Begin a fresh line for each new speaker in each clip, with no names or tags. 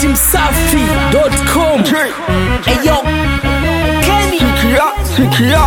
datimsafi.com. Eyo, Kenny.
Sikia, sikia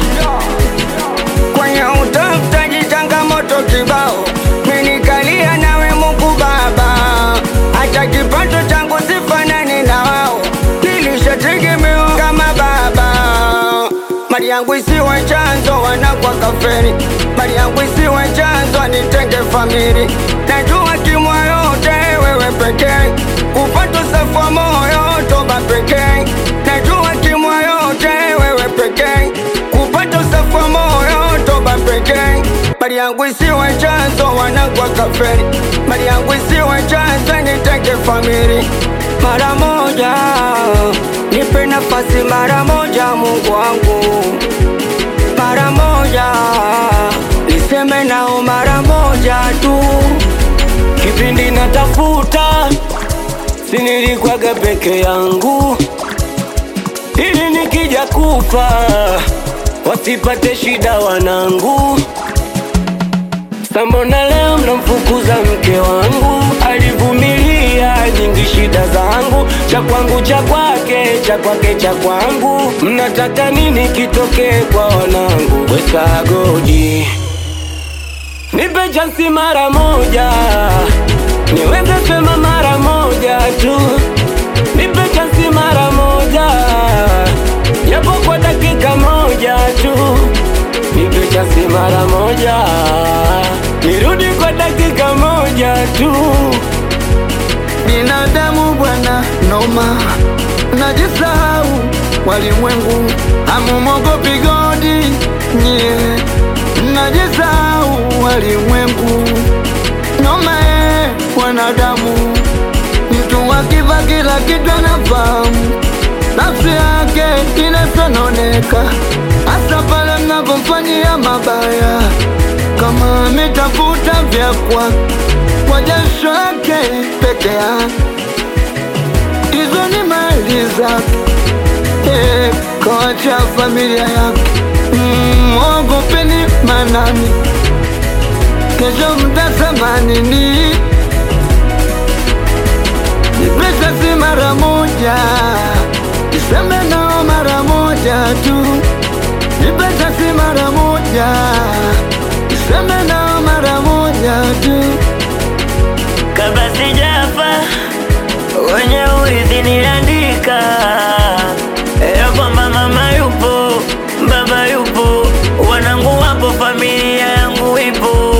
kwenye utafutaji changamoto kibao, menikalia nawe Mungu Baba, hata kipato changu sifanani na wao, nilishategemewa kama baba. Mali yangu isiwe chanzo wanakwa kaferi, mali yangu isiwe chanzo nitenge famili, najua kimwa yote wewe pekee, kupata safa moyo toba pekee, najua kimwa yote wewe pekee, kupata safa moyo toba pekee. Mali yangu isiwe chanzo wanakwa kaferi, mali yangu isiwe chanzo nitenge famili, mara moja nipe nafasi mara moja, Mungu wangu mara moja, niseme nao mara moja tu. Kipindi natafuta, si nilikwaga peke yangu, ili nikija kufa wasipate shida wanangu. Sambona leo mnamfukuza mke wangu, alivumilia nyingi shida zangu, cha kwangu cha kwake, cha kwake cha kwangu. Mnataka nini kitokee kwa wanangu? Weka godi, nipe chansi mara moja, niweze sema mara moja tu, nipe chansi mara moja, japo kwa dakika moja tu nipe chansi mara moja, nirudi kwa dakika moja tu.
binadamu bwana noma, najisahau walimwengu, hamumogopi godi nye, najisahau walimwengu noma e, wanadamu mtu akiva kila kitu anafahamu nafsi yake inasononeka, hasa pale mnapomfanyia mabaya, kama ametafuta vya kwake kwa jasho yake peke yake, hizo ni mali zake, eh, kawacha familia yake. Mm, Mwogopeni manani, kesho mtasema nini? Nipesa si mara moja, niseme nao mara moja tu. Nipesa si mara moja, niseme nao mara moja tu.
kabla sijafa wenye urithi niliandika ya kwamba mama yupo, baba yupo, wanangu wapo, familia yangu ipo.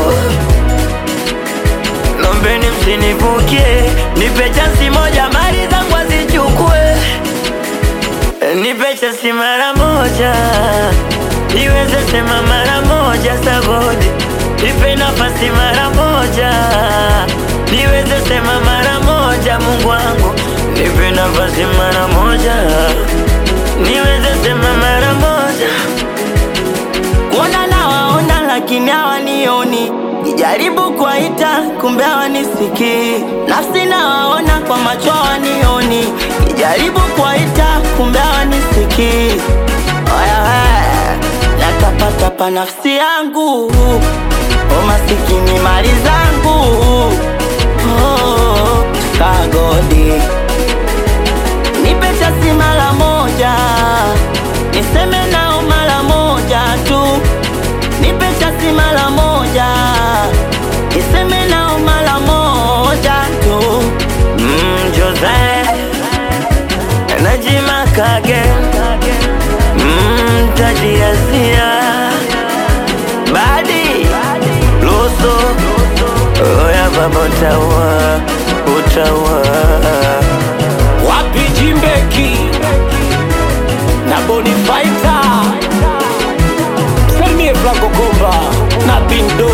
Lombeni msinivukie, nipe chansi moja, mali zangu azichukue, nipe chansi mara moja, niweze sema mara moja sagodi, nipe nafasi mara moja, niweze sema mara moja, Mungu wangu, nipe nafasi mara moja, niweze sema mara moja kuona nawaona lakini hawanioni, nijaribu kuwaita kumbe hawanisikii. Nafsi nawaona kwa macho hawanioni, nijaribu kuwaita kumbe hawanisikii. Oya we, natapatapa nafsi yangu, o masikini mali zangu, oh, sagodi nipe chasi mara moja, niseme nao mara moja tu, nipe chasi mara moja, niseme nao mara moja tu. Mm, Jose Najima Kage mm, Tajiazia Badi Luso Oya baba utaua Utaua
Wapi Jimbeki na Bonifaita, Salimie Franco Komba na Bindo